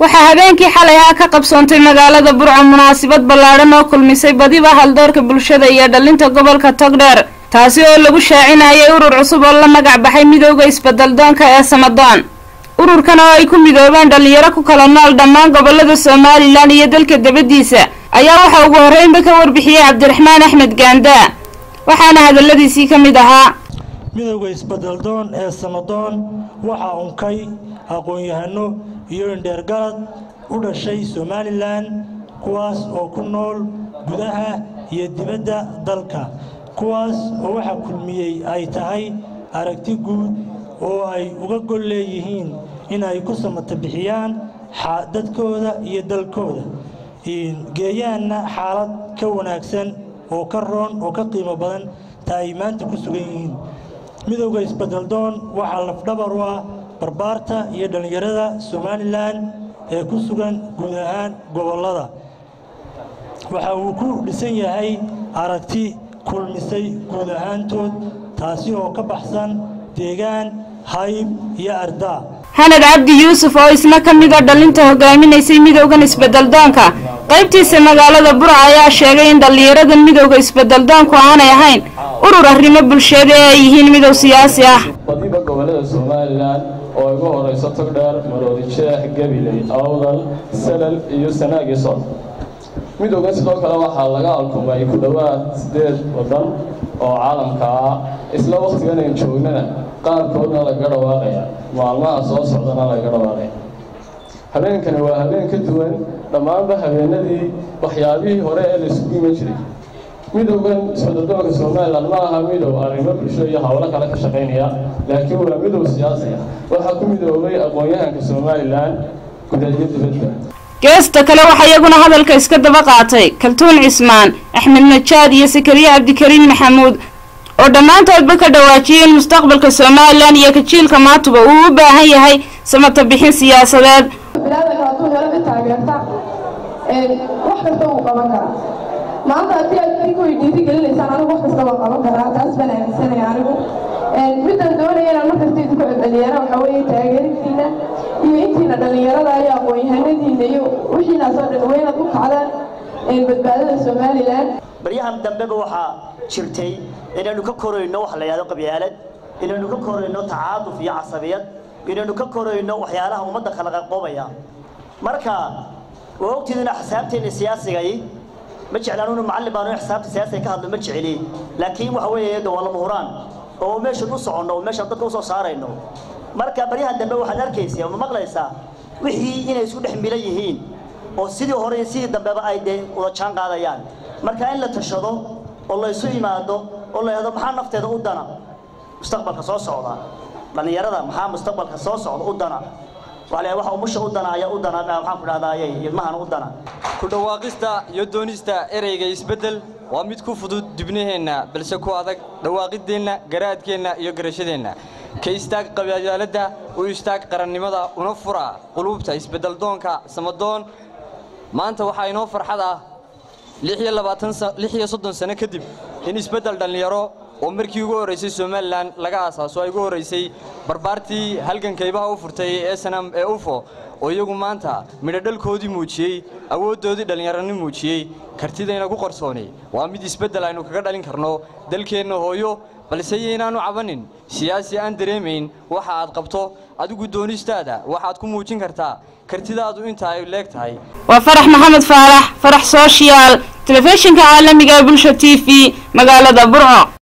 waxaa habeenkii xalay ah ka qabsoontay magaalada burco munaasabad ballaadhan oo kulmisay badiba haldoorka bulshada iyo dhalinta gobolka togdheer taasi oo lagu shaacinayay urur cusub oo la magac baxay midooda isbeddeldoonka ee samadoon ururkan oo ay ku midoobeen dhallinyaro ku kala nool dhammaan gobolada somalilan iyo dalka dabadiisa ayaa waxaa ugu horreynba ka warbixiyey cabdiraxmaan axmed gaandaa waxaana hadalladiisii ka mid ahaa midowda isbeddeldoon ee samadoon waxaa unkay aqoon-yahano iyo indheergalad u dhashay somalilan kuwaas oo ku nool gudaha iyo dibadda dalka kuwaas oo waxaa kulmiyey ay tahay aragti guud oo ay uga gol leeyihiin in ay ku samata bixiyaan dadkooda iyo dalkooda geeyaanna xaalad ka wanaagsan oo ka roon oo ka qiimo badan ta ay maanta ku sugan yihiin midowda isbeddeldoon waxaa lafdhabar u ah barbaarta iyo dhallinyarada somalilan ee ku sugan guud ahaan gobollada waxa uu ku dhisan yahay aragti kulmisay guud ahaantood taasi oo ka baxsan deegaan hayb iyo ardaa xanad cabdi yuusuf oo isna ka mid a dhalinta hogaaminaysay midowdan isbeddeldoonka qaybtiisa magaalada burca ayaa sheegay in dhallinyarada midowda isbeddeldoonku aanay ahayn urur arrimo bulsheed ee ay yihiin midow siyaasi ah badiba gobollada somalilan oo ugu horayso togdheer maroodi jeex gabiley awdal salal iyo sanaagiso midowgan sidoo kale waxaa laga alkumay ku dhowaad siddeed waddan oo caalamka ah isla wakhtigan ayn joognana qaarkoodna lagaga dhawaaqaya maalmaha soo socdana lagaga dhawaaqaya habeenkani waa habeen ka duwan dhammaanba habeenadii waxyaabihii hore ee laysugu iman jiray midowgan isbeddeldoonka somalilan ma aha midow arrimo bulsho iyo howlo kale ka shaqaynaya laakiin waa midow siyaasi ah waxaa ku midoobay aqoon-yahanka somalilan guda iyo dibadda geesta kale waxaa iyaguna hadalka iska daba qaatay kaltuun cismaan axmed najaad iyo sakariye cabdikariin maxamuud oo dhammaantoodba ka dhawaajiyay in mustaqbalka somalilan iyo kajiilka maatuba uu u baahan yahay samata bixin siyaasadeed bilaadanka hadduu helo ka taageerta wax kasta wuu qaban karaa maanta haddii aad idinku ay dhiiri gelinaysaan anigu wax kasta waan qaban karaa taas baan aaminsanaya anigu midaan doonaya inaan markasta idinku dhalinyaro waxaa weeye taageeradiina iyo intiina dhallinyarada iyo aqoon-yahanadiina iyo wixiinaasoo dhan weynaad u kacdaan badbaadada somalilan baryahan dambeba waxaa jirtay inaynu ka korayno waxa la yidhahdo qabyaalad inaynu ka korayno tacaaduf iyo casabiyad inaynu ka korayno waxyaalaha ummadda kala qaqoobaya marka waa ogtiidina xisaabteena siyaasigay ma jeclaan inu macallin baanu xisaabta siyaasiga ka hadlo ma jeceli laakiin waxa weeye de waa lama huraan oo meeshan u soconno oo meeshan dadka usoo saarayno marka baryahan dambe waxaad arkaysaa ma maqlaysaa wixii inay isku dhex milan yihiin oo sidii hore iyo sidii dambeba ay dee wada jaan qaadayaan marka in la tashado oo la isu yimaado oo la yidhahdo maxaa nafteeda u dana mustaqbalka soo socda dhallinyarada maxaa mustaqbalka soo socda u dana waxa waxa umusha u dana ayaa u dana maxaan ku dhahdaayay ilmahan u dana ku dhawaaqista iyo doonista ereyga isbeddel waa mid ku fudud dibnaheenna balse ku adag dhawaaqideenna garaadkeenna iyo garashadeenna ka istaag qabyaaladda u istaag qarannimada una fura quluubta isbeddeldoonka samadoon maanta waxaa inoo farxad ah lix iyo soddon sano kadib in isbeddel dhallinyaro oo markii ugu horraysay somalilan laga aasaaso ay ugu horraysay barbaartii halgankaybaha u furtay ee sanam ee ufo oo iyagu maanta midhodhalkoodii muujiyey awooddoodii dhallinyarani muujiyey kartidayna ku qarsoonay waa mid isbeddel aynu kaga dhalin karno dalkeenna hooyo balse yaynaanu cabanin siyaasi aan dareemayn waxa aad qabto adigu doonistaada waxaad ku muujin kartaa kartidaadu inta ay leeg tahay waa farax maxamed faarax farax sooshiyaal telefishinka caalamiga ee bulsha t v magaalada burco